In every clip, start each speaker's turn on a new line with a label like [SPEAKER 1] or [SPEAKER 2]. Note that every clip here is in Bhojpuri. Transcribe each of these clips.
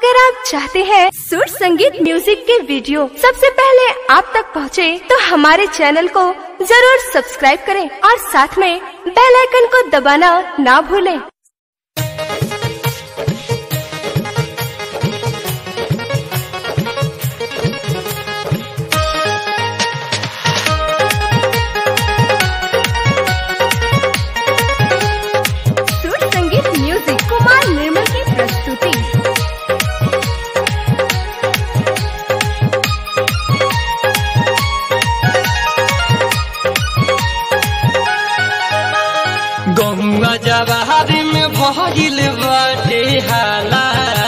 [SPEAKER 1] अगर आप चाहते हैं सुर संगीत म्यूजिक के वीडियो सबसे पहले आप तक पहुंचे, तो हमारे चैनल को जरूर सब्सक्राइब करें और साथ में बेल आइकन को दबाना ना भूलें। सुर संगीत म्यूजिक कुमार निर्मल की प्रस्तुति
[SPEAKER 2] गंगा जवाहर में भइल बाटे हाला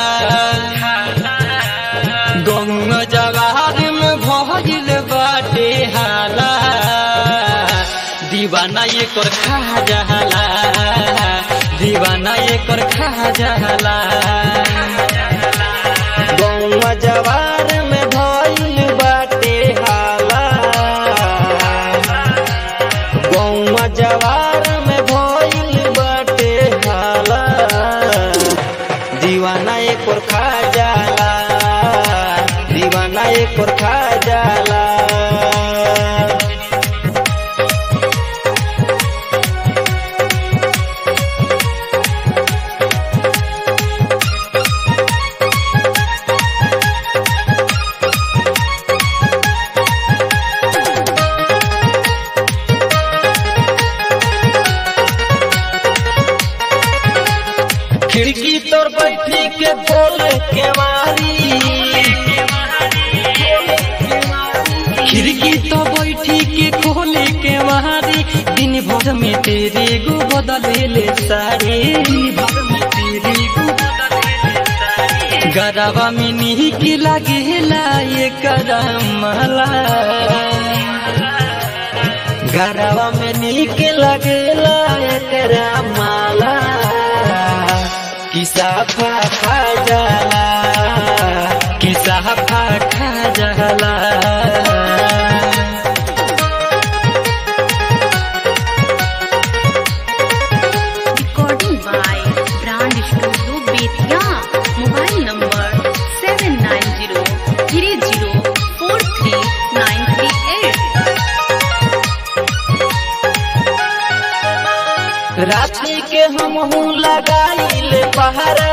[SPEAKER 2] गंगा जवाहर में भइल बाटे हाला दीवाना ये कर खा जहला दीवाना ये कर खा जहला गंगा जवाहर में भइल बाटे हाला गौवा जवार में भइल बाटे हाला दीवाना एक और खा जाला दीवाना एक और खा जाला खिड़की तोर बैठी के बोल के मारी खिड़की तो बैठी के खोले के मारी दिन भर में तेरे गो बदले ले सारे गरबा में नीक लागेला ये करमला गरबा में नीक लगेला तेरा माला किसा फा खा जाला किसा फा खा जाला
[SPEAKER 3] recording by Brand Studio Betia. Mobile number 790-3043938.
[SPEAKER 2] रात्रि के हम हूँ लगाइल पहरा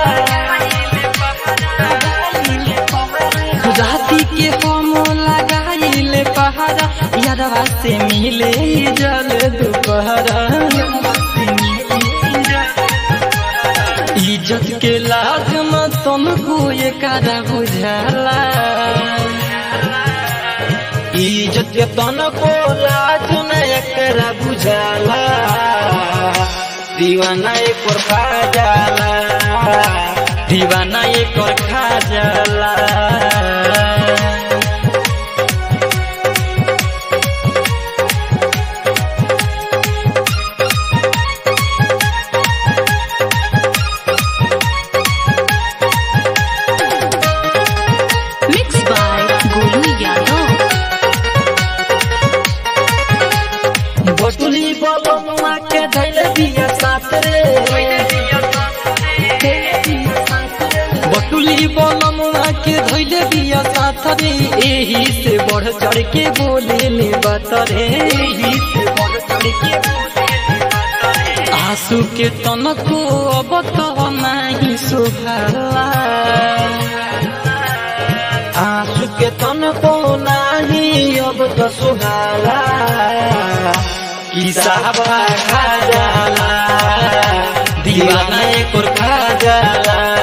[SPEAKER 2] राति के हम लगाइल पहरा यारवा से मिले जल दोपहरा इज्जत के लाज न तुमको ये करा बुझाला इज्जत के तनको लाज न एकरा बुझाला दीवाना एक और खा जाला दीवाना एक और खा जाला
[SPEAKER 3] Mixed by Golu Yadav.
[SPEAKER 2] बटुली बलमुआ के धैल बिया साथ रे बटुली बलमुआ के धैल बिया साथ रे एही से बढ़ चढ़ के बोले ले बात रे एही से बढ़ चढ़ के आंसू के तनको अब तो नहीं सुभाला आंसू के तनको नहीं अब तो सुहाला किसा खा जाला दीवाना एक और खा जाला